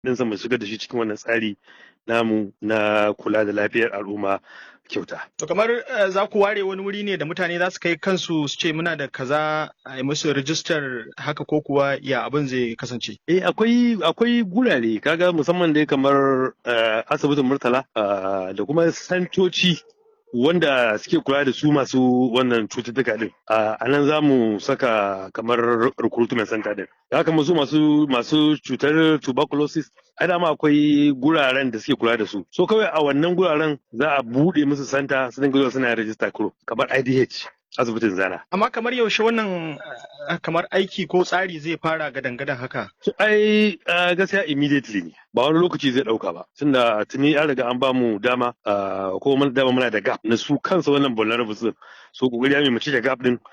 ɗinsa mu shigar da shi cikin wannan tsari namu na kula da lafiyar al'umma kyauta. To kamar uh, za ku ware wani wuri ne da mutane za su kai kansu su ce muna da kaza a yi musu rijistar haka ko kuwa ya abin zai kasance? Eh akwai akwai gurare kaga musamman dai kamar uh, asibitin Murtala uh, da kuma santoci wanda suke kula da su masu wannan cututtuka din a nan za mu saka kamar recruitment center din haka su masu masu cutar tuberculosis ai dama akwai guraren da suke kula da su so kawai a wannan guraren za a bude musu santa su dinga zuwa suna register kuro kamar IDH asibitin zana. Amma kamar yaushe wannan kamar aiki ko tsari zai fara gadan-gadan haka? So, ai gaskiya immediately ne ba wani lokaci zai dauka ba tunda tuni an riga an bamu dama ko mun dama muna da gap na su kansa wannan vulnerables din so kokari ya mu ci da gap din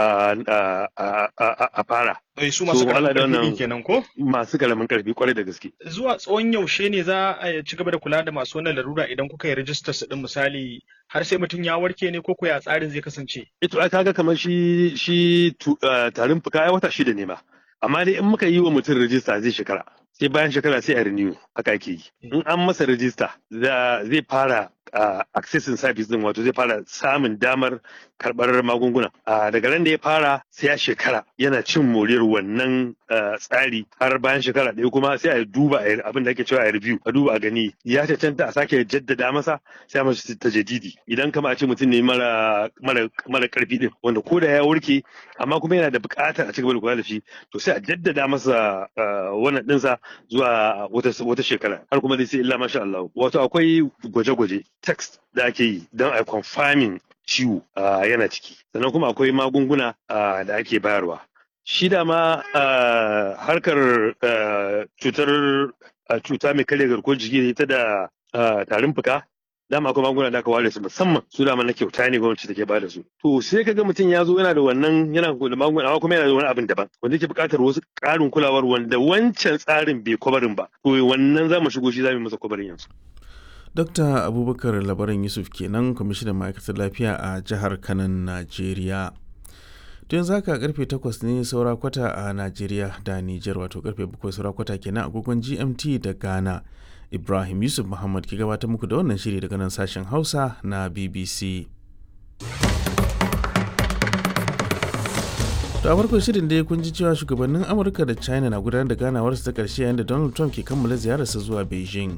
a fara. Bai su masu karamin karfi kenan ko? Masu karamin karfi kwarai da gaske. Zuwa tsawon yaushe ne za a ci gaba da kula da masu wannan larura idan kuka yi rajistar su din misali har sai mutum ya warke ne ko ya tsarin zai kasance? Ito ai kaga kamar shi shi tarin fuka ai wata shida ne ma. Amma dai in muka yi wa mutum rajista zai shekara. Sai bayan shekara sai a renew haka ake yi. In an masa rajista zai fara uh, accessing service din wato zai fara samun damar karɓar magunguna uh, daga ran da ya fara sai ya shekara yana cin moriyar wannan uh, tsari har bayan shekara ɗaya kuma sai a duba abin da ake cewa a review a duba a gani ya cancanta a sake jaddada masa sai a masa ta jadidi idan kama a ce mutum ne mara mara mara karfi din wanda ko da ya warke amma kuma yana da buƙatar a cigaba da kula da shi to sai a jaddada masa wannan ɗinsa zuwa wata wata shekara har kuma dai sai illa masha Allah wato akwai gwaje-gwaje text da ake yi don a confirming ciwo yana ciki sannan kuma akwai magunguna da ake bayarwa shi da ma harkar cutar cuta mai karya garkuwar jiki ta da tarin fuka dama akwai magunguna da aka ware su musamman su dama na kyauta ne gwamnati take bada su to sai ka ga mutum ya zo yana da wannan yana da magunguna amma kuma yana da wani abin daban wanda yake buƙatar wasu ƙarin kulawar wanda wancan tsarin bai kwabarin ba to wannan za mu shigo shi za mu masa kwabarin yanzu Dokta Abubakar Labaran Yusuf kenan kwamishinan ma'aikatar lafiya a jihar Kanan, Najeriya. To yanzu haka karfe 8 ne saura kwata a Najeriya da Nijar wato karfe 7 saura kwata kenan agogon GMT da Ghana. Ibrahim Yusuf Muhammad ke gabatar muku da wannan shiri daga nan sashen Hausa na BBC. To a farkon shirin da kun ji cewa shugabannin Amurka da China na gudanar da ganawarsu ta ƙarshe yayin da Donald Trump ke kammala ziyararsa zuwa Beijing.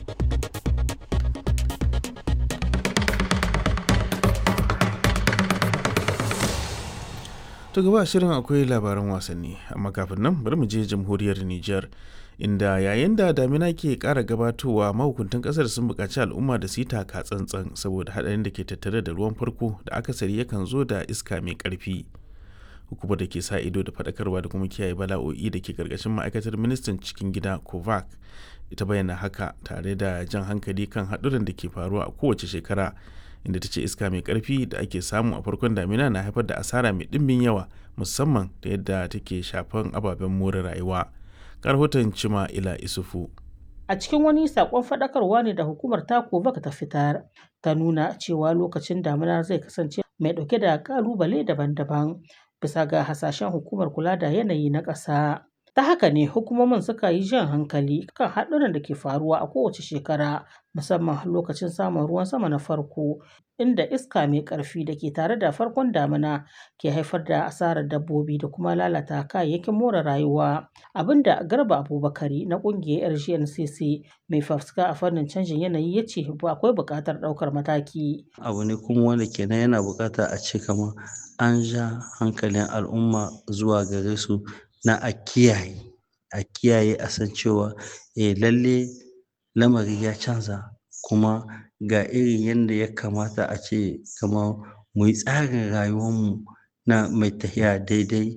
To gaba shirin akwai labaran wasanni amma kafin nan bari mu je jamhuriyar Nijar inda yayin da damina ke ƙara gabatowa mahukuntan ƙasar sun buƙaci al'umma da su yi taka tsantsan saboda haɗarin da ke tattare da ruwan farko da akasari yakan zo da iska mai ƙarfi. Hukumar da ke sa ido da faɗakarwa da kuma kiyaye bala'o'i da ke ƙarƙashin ma'aikatar ministan cikin gida kovac ita bayyana haka tare da jan hankali kan haɗuran da ke faruwa a kowace shekara inda ta ce iska mai karfi da ake samu a farkon damina na haifar da asara mai ɗimbin yawa musamman da yadda take shafan ababen more rayuwa rahoton cima ila isufu a cikin wani sakon faɗakarwa ne da hukumar tako baka ta fitar ta nuna cewa lokacin damina zai kasance mai ɗauke da ƙalubale daban-daban bisa ga hasashen hukumar kula da yanayi na ƙasa ta haka ne hukumomin suka yi jan hankali kan haɗuran da ke faruwa a kowace shekara musamman lokacin samun ruwan sama na farko inda iska mai ƙarfi da ke tare da farkon damina ke haifar da asarar dabbobi da kuma lalata kayayyakin more rayuwa abinda garba abubakari na ƙungiyar rgncc mai fafuska a fannin canjin yanayi ya ce akwai buƙatar ɗaukar mataki abu ne kuma wanda kenan yana buƙata a ce kamar an ja hankalin al'umma zuwa gare su na a kiyaye a kiyaye a san cewa eh lalle lamari ya canza kuma ga irin yadda ya kamata a ce kamar mu yi tsarin rayuwarmu na mai tafiya daidai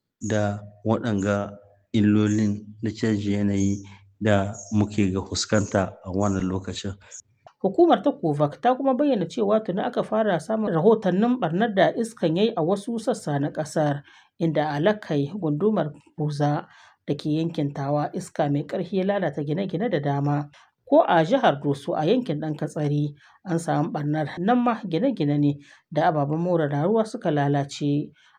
da waɗanga illolin na canjin yanayi da muke ga fuskanta a wannan lokacin Hukumar ta Kovac ta kuma bayyana cewa tuni aka fara samun rahotannin barnar da iskan yayi a wasu sassa na ƙasar inda a Lakai gundumar Buza da ke yankin Tawa iska mai ƙarfi ya lalata gine-gine da dama. Ko a jihar Doso a yankin ɗan Katsari an samu barnar nan ma gine-gine ne da ababen more rayuwa suka lalace.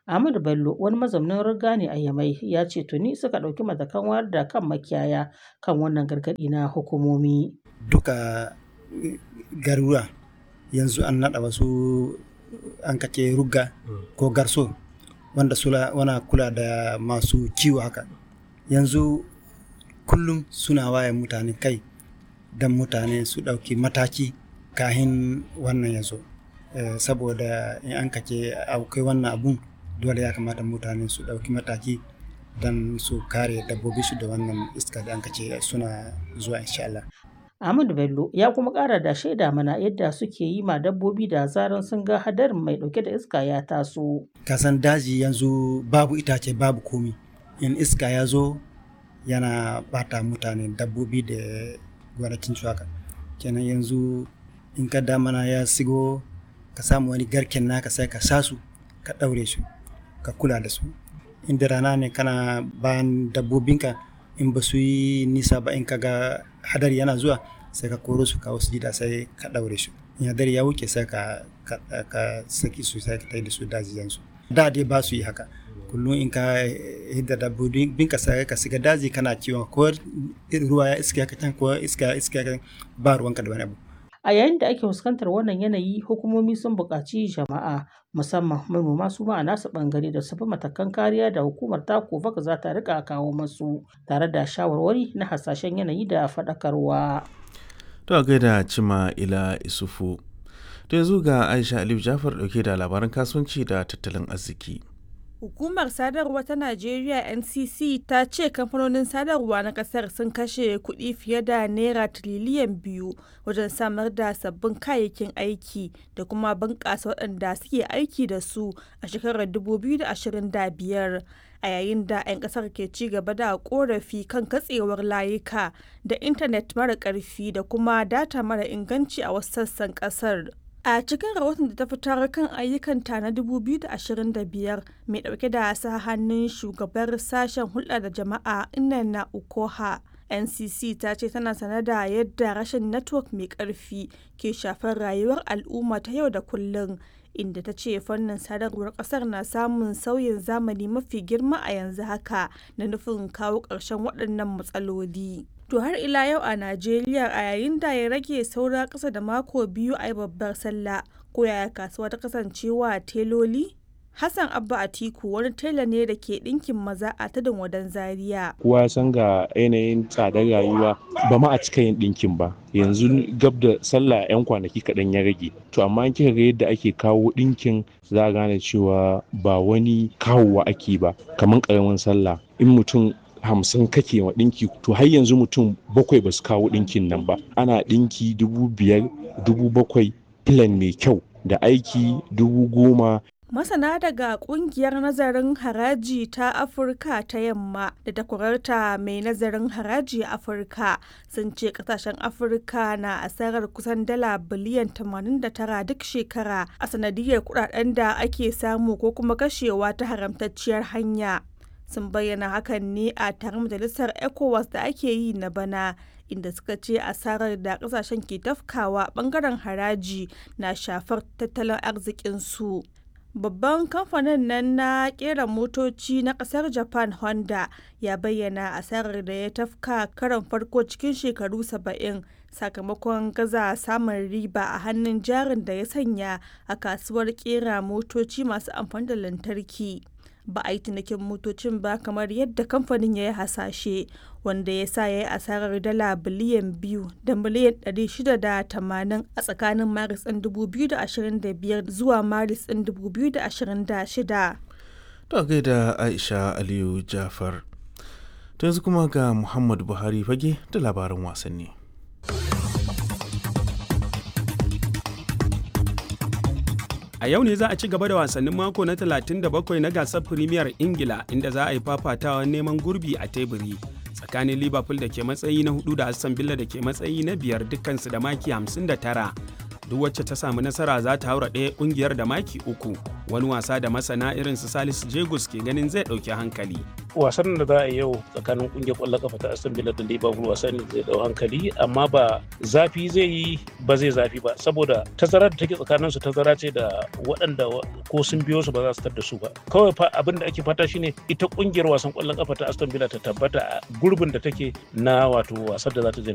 Ahmadu Bello wani mazaunin riga ne a Yamai ya ce tuni suka ɗauki matakan wayar da kan makiyaya kan wannan gargaɗi na hukumomi. Duka garuruwa yanzu an naɗa wasu an kace rugga ko garso wanda sula wana kula da masu kiwo haka yanzu kullum suna waye mutane kai don mutane su ɗauki mataki kahin wannan ya zo saboda in an kace akwai wannan abun dole ya kamata mutane su ɗauki mataki don su kare dabbobi su da wannan iska da an kace suna zuwa insha Allah. Ahmadu Bello ya kuma ƙara da shaida mana yadda suke yi ma dabbobi da zaran sun ga hadarin mai ɗauke da iska ya taso. Kasan daji yanzu babu itace babu komi in iska ya zo yana bata mutane dabbobi da gwanakin haka kenan yanzu in ka damana ya sigo ka samu wani garken naka sai ka sa su ka ɗaure su ka kula da su inda rana ne kana bayan dabbobinka in ba su yi nisa ba in ka ga hadari yana zuwa sai ka koro su kawo su gida sai ka ɗaure su in hadari ya wuce sai ka ka saki su sai ka tai da su dajiyansu da dai ba su yi haka kullum in ka hidda dabbobin ka sai ka shiga daji kana kiwon ko ruwa ya iska ka can ko iska iska ka ba ruwanka da wani abu A yayin da ake fuskantar wannan yanayi, hukumomi sun buƙaci jama'a musamman manoma su ma a nasu ɓangare da su bi matakan kariya da hukumar takofak za ta rika kawo masu tare da shawarwari na hasashen yanayi da faɗakarwa. To a gaida cima ila isufu. To yanzu ga Aisha Aliyu Jafar ɗauke da labaran kasuwanci da tattalin arziki. Hukumar sadarwa ta Najeriya NCC ta ce kamfanonin sadarwa na kasar sun kashe kuɗi fiye da naira tiriliyan biyu wajen samar da sabbin kayayyakin aiki da kuma bunƙasa waɗanda suke aiki da su a shekarar 2025 a yayin da 'yan ƙasar ke ci gaba da ƙorafi kan katsewar layuka da intanet mara ƙarfi da kuma data mara inganci a wasu sassan ƙasar. A cikin rahoton da ta fitar kan ayyukanta na 2025 mai ɗauke da sa hannun shugabar sashen hulɗa da jama'a Inanna Ukoha. NCC ta ce tana sane da yadda rashin network mai ƙarfi ke shafar rayuwar al'umma ta yau da kullum inda ta ce fannin sadarwar ƙasar na samun sauyin zamani mafi girma a yanzu haka na nufin kawo ƙarshen waɗannan matsaloli. To har ila yau a Najeriya a yayin da ya rage saura ƙasa da mako biyu a yi babbar sallah ko yaya kasuwa ta kasancewa teloli? Hassan Abba Atiku wani tela ne da ke ɗinkin maza a tudun wadan Zaria. Kowa san ga yanayin tsadar rayuwa ba ma a cika yin ɗinkin ba. Yanzu gab da sallah 'yan kwanaki kaɗan ya rage. To amma an kika ga yadda ake kawo ɗinkin za a gane cewa ba wani kawowa ake ba kamar ƙaramin sallah. In mutum hamsin kake wa ɗinki to har yanzu mutum bakwai ba su kawo ɗinkin nan ba ana ɗinki dubu biyar dubu bakwai filan mai kyau da aiki dubu goma Masana daga kungiyar nazarin haraji ta Afirka ta yamma da takwararta mai nazarin haraji a Afirka sun ce kasashen Afirka na asarar kusan dala biliyan 89 duk shekara a sanadiyar kudaden da ake samu ko kuma kashewa ta haramtacciyar hanya. sun bayyana hakan ne a taron majalisar ecowas da ake yi na bana inda suka ce asarar da kasashen ke tafkawa bangaren haraji na shafar tattalin arzikinsu babban kamfanin nan na kera motoci na kasar japan honda ya bayyana asarar da ya tafka karon farko cikin shekaru 70 sakamakon gaza samun riba a hannun jarin da ya sanya a kasuwar kera motoci masu amfani da lantarki ba a yi cinikin motocin ba kamar yadda kamfanin ya yi hasashe wanda ya sa ya yi asarar dala biliyan biyu da miliyan 680 a tsakanin maris ɗin 2025 zuwa maris ɗin 2026 To gaida Aisha Aliyu Jafar. To yanzu kuma ga Muhammadu Buhari fage da labaran wasanni. A yau ne za a ci gaba da wasannin mako na 37 na gasar Premier Ingila inda za a yi fafatawa neman gurbi a teburi tsakanin Liverpool da ke matsayi na hudu da Aston Villa da ke matsayi na biyar dukkansu da maki 59. duk wacce ta samu nasara za ta haura ɗaya ƙungiyar da maki uku wani wasa da masana irin su salisu jegus ke ganin zai ɗauki hankali wasan da za a yi yau tsakanin kungiyar kwallon kafa ta Aston Villa da Liverpool wasan ne zai dau hankali amma ba zafi zai yi ba zai zafi ba saboda tazara da take tsakanin su tazara ce da waɗanda ko sun biyo su ba za su tar da su ba kawai fa abin da ake fata shine ita kungiyar wasan kwallon kafa ta Aston Villa ta tabbata a gurbin da take na wato wasan da za ta je